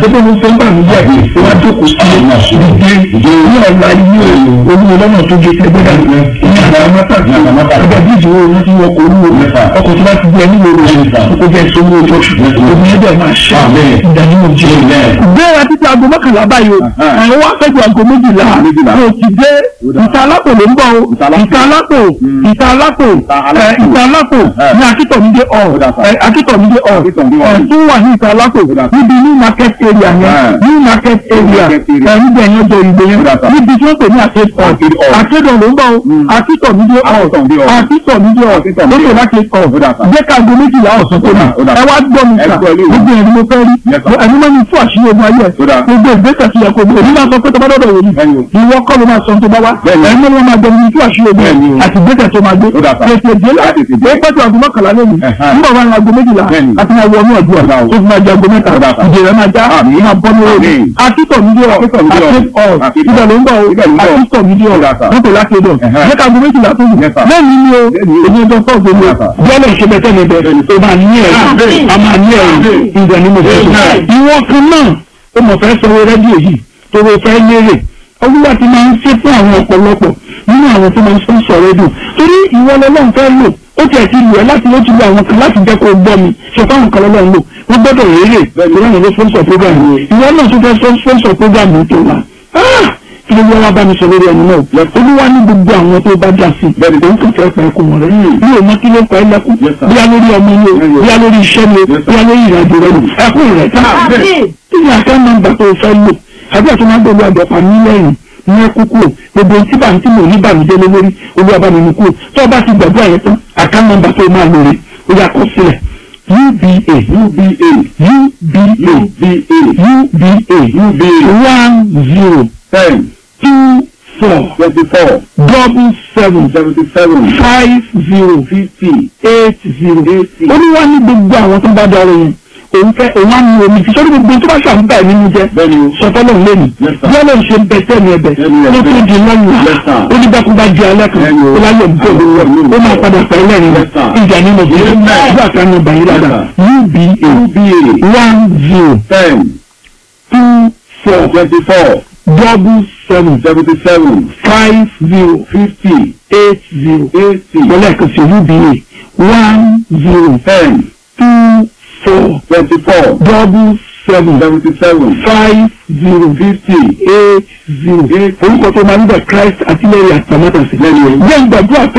pé mo fẹ́ gbà mí yẹ wá jókòó sí ìdíje ní ọ̀la ilé olúwo lọ́nà tó gé tẹgbẹ́ dà ní àdámátà ọjà bíjì wo ní ti wọkọ̀ olúwo ọkọ̀ tí wọ́n ti gbé ẹni lóru kó jẹ́ ìṣòwò ojú omi ẹ̀dẹ̀ máa ṣe ìdánimọ̀ jẹ́ gbéra títí aago mọ́kànlá báyìí o àwọn wá fẹ́ ju aago méjìlá o ti dé ìta alápò ló ń bọ̀ o ìta alápò ìta alápò ìta alápò ní akítọ̀mídé ọ̀ akítọ̀mídé ọ̀ tún wà ní ìta alápò níbi new market area yẹn new market area níbi ẹ̀yìn ọjọ́ ìgbé yẹn níbi tí wọ́n pè ní àkéèdọ̀ àkéèdọ̀ ló ń bọ̀ o akítọ̀mídé ọ̀ akítọ̀mídé ọ̀ lókè láti ọ̀ jẹ́ ká aago méjìlá ọ̀sán tó ní ẹ wá gbọ́ mi sà gbogbo ẹni mo fẹ́ rí ẹni mọ́ mi fún àṣírí ogun ayé ẹ̀ gbogbo ìgbésẹ̀ ti yẹ kó gbé èmi máa sọ pé tó bá dọ̀dọ̀ wò ni ìwọ kọ́ ló máa sọ tó bá wá ẹni mọ́ máa gbọ́ mi fún àṣírí ogun àti ìgbésẹ̀ tó máa gbé tètè dé la ó pẹ́tù aago mọ́kànlá lónìí nígbà wà ní aago méjìlá àti máa wọ ní ọdún ọ̀dà tó fi máa jẹ aago mẹ́ta ìdè rẹ̀ máa já máa bọ́ ní òòrùn akítọ̀ mi dé ọ̀ ibẹ̀ ló ń bọ̀ akítọ̀ mi dé ọ̀ mọ́tò láti ẹ̀dọ̀ jẹ́ ká aago méjìlá tó lù lẹ́yìn ni o èmi ọjọ́ fọ́ọ̀gbẹ́ mi bọ́ọ̀lù ìṣẹ́bẹ̀tẹ̀ mi bẹ̀ tó máa ní ẹ̀rù a máa ní ẹ̀rù ìdẹ̀ ni mo fẹ́ sọ ìwọ kan náà ó mọ̀ fẹ́ sanwó rẹ́díò yìí tó o fẹ́ lérè olúwa ti máa ń ṣe fún àwọn ọ̀pọ̀lọpọ̀ nínú àwọn tó máa ń sponsor rédíò torí ìwọ lọ́lọ́run fẹ́ lò ó tiẹ̀ ti lù ẹ́ láti ló ti lu àwọn kan láti jẹ́ kó o gbọ́ mi ṣe fáwọn kan lọ́lọ́run lò wọ́n gbọ́dọ̀ rèé rè lọ́wọ́n ló sponsor program ìwọ náà tún fẹ́ sponsor program tó wà kí ló wá bá mi sọ lórí ẹni náà olúwa ní gbogbo àwọn tó bá dà sí bẹ́ẹ̀ tó ń kàn fẹ́ pa ẹkùn wọn rẹ bí o mọ kí ló pa ẹ lẹ́kùn bíyá lórí ọmọ ni o bíyá lórí iṣẹ́ ni o bíyá lórí ìrìnàjò rẹ ni ẹkùn rẹ tá kí ni àká nọ́mbà tó fẹ́ lò àbí àti máa gbogbo àdọ̀pá mílíọ̀nù ní ẹkú kúrò gbogbo tí bá ń tí mò ní bàmídé lé lórí olúwa bá mi mú kúrò tó o bá ti gbàgbọ́ àyẹ̀ tán àká nọ́mbà tó máa lò rè ó yà kọ́ sílẹ̀ uba uba uba uba uba one zero ten two four twenty-four double seven seventy-seven five zero fifty eight zero. eighty. olúwa ní gbogbo àwọn tó bá dọ̀rọ̀ yẹn òun fẹ́ òun á ní omi tí sọ́dọ̀ gbogbo tó bá ṣàǹbá ẹ̀ nínú jẹ́ bẹ́ẹ̀ni o sọtọ́lọ̀ lẹ́nu Yes, sir. bí ọlọ́run ṣe ń bẹ tẹ́ni ẹ̀bẹ̀ Tẹ́ni ló ẹ̀bẹ̀. tún di lọ́yìn Yes, sir. ó ní bẹ́ẹ̀ bá di alẹ́ kan Bẹ́ẹ̀ni o. ó láyọ̀ bọ̀ Yes, ó máa padà pẹ̀ lẹ́rìn Yes, sir. ìjà ní mo jẹ́ Yes, sir. ìgbà kan ní ọba yìí dáadáa uba uba one zero ten two four twenty-four double seven seventy-seven five zero fifty eight zero eighty wọlé ẹ̀kan sí uba one zero ten two four twenty-four double seven seventy-seven five zero fifty eight zero orúkọ tó máa ń bẹ Christ àtìlẹ́yìn àtàmátàsí. lẹ́nu o. jẹ́ ìgbàdúrà pé